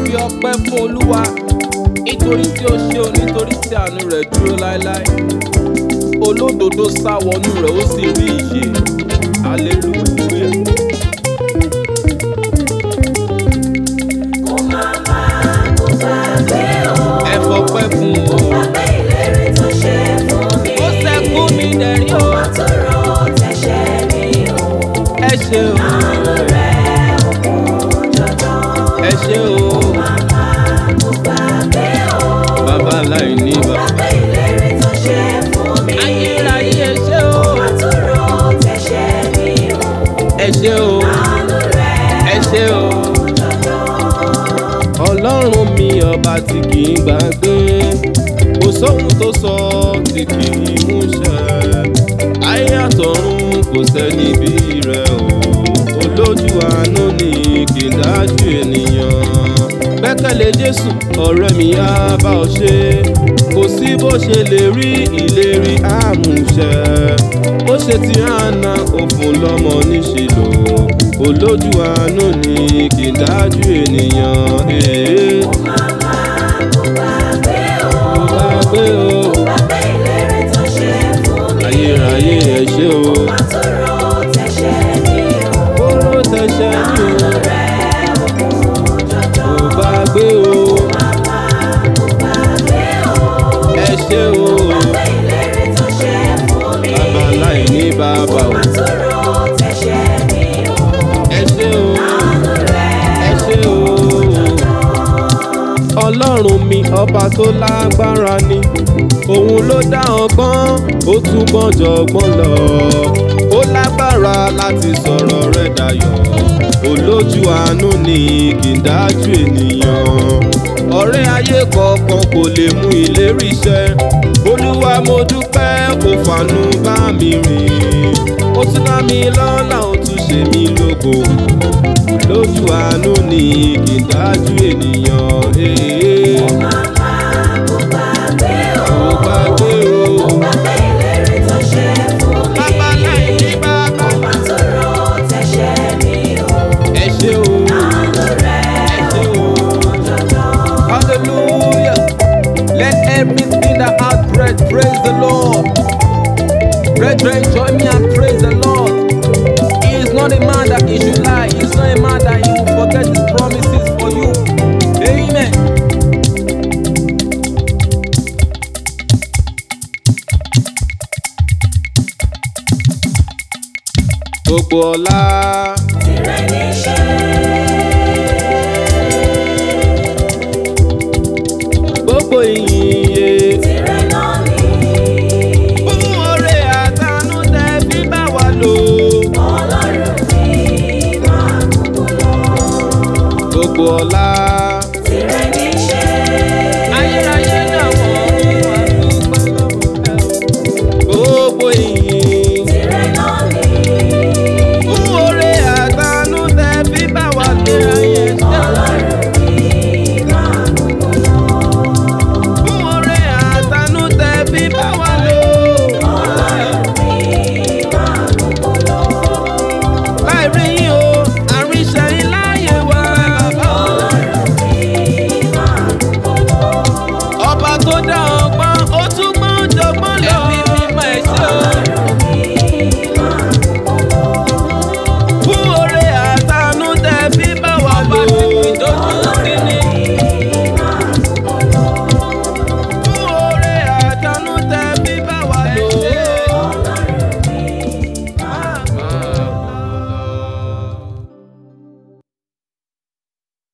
fi ọpẹ́ fún olúwa nítorí tí ó ṣe o nítorí tí àánú rẹ̀ dúró láéláé olódodo sá wọnú rẹ̀ ó sì rí ìṣe hallelujah. Kò má má kó gbàgbé o. ẹ fọpẹ́ fún o. Gbàgbé ìlérí tó ṣe fún mi. ó sẹ́kù mi dẹ̀rí o. Má tó rò tẹ̀sẹ̀ mi o. ẹ ṣe o. Àánú rẹ̀ ò kún jọjọ. ẹ ṣe o. Má má kó gbàgbé o. bàbá aláìní bàbá. Gbàgbé ìlérí tó ṣe fún mi. ayérayé ẹ ṣe o. Má tó rò tẹ̀sẹ̀ mi o. ẹ ṣe o. Àánú rẹ̀ ẹ ṣe o. kún jọjọ. ọlọ́run mi ọba tí kì í gbàgbé kò sóhun tó sọ tí kì í múṣẹ ayé àtọ̀run kò sẹ́ni bí rẹ̀ o olójú àánú ni kì í dájú ènìyàn gbẹ́kẹ̀lé jésù ọ̀rẹ́ mi á bá ọ ṣe kò sí bó ṣe lè rí ìlérí àmúṣẹ ó ṣe ti hànà òfun lọ́mọ níṣìlò olójú àánú ni kì í dájú ènìyàn. Ee. Má má kó gbàgbé o. Gbàgbé o, Gbàgbé ìlérí tó ṣe fún mi. ayérayé ẹ ṣé o. Má tó rò tẹ̀sẹ̀ mi o. Kóró tẹ̀sẹ̀ ní o, Rẹ̀ ò kún jọjọ. kò gbàgbé o, Má má kó gbàgbé o. ẹ ṣé o. Gbàgbé ìlérí tó ṣe fún mi. Bàbá láìní bàbá o, Má tó rò tẹ̀sẹ̀ mi o. ẹ ṣé o, Àánú rẹ̀ ẹ ṣé o. Ọlọ́run mi ọba tó lágbára ni òun ló dá ọgbọ́n ó tún gbọ́n jọgbọ́n lọ ó lágbára láti sọ̀rọ̀ rẹ̀ dayọ̀ olójú àánú ni kì í dájú ènìyàn ọ̀rẹ́ ayé kọ̀ọ̀kan kò lè mú ìlérí ṣẹ olúwa mo dúpẹ́ kò fàánú bá mi rìn ó tún dá mi lọ́lá ó tún ṣe mí lógo lójú àánú ni kì í dájú ènìyàn. Ee. Má má kó gbàgbé o. Kò gbàgbé o. Gbàgbé ìlérí tó ṣe fún mi. Bàbá láìní bàbá. Má tó rò tẹ̀sẹ̀ mi o. Ẹ ṣé o. Àánú rẹ̀ Ẹ ṣé o. kún jọjọ. Hallelujah. Let everything that has breath praise the Lord. Brethren, join me and praise the Lord. He is not a man that he should lie. He is not a man that he will forget his promises for you. Amen. Gbogbo ọlá. Tìrẹ níṣẹ́. Gbogbo ìyìnyẹ. Tìrẹ náà ni. Fún oore àtànú tẹ fi bá wa lò. Ọlọ́run tí máa kúkú lọ. Gbogbo ọlá.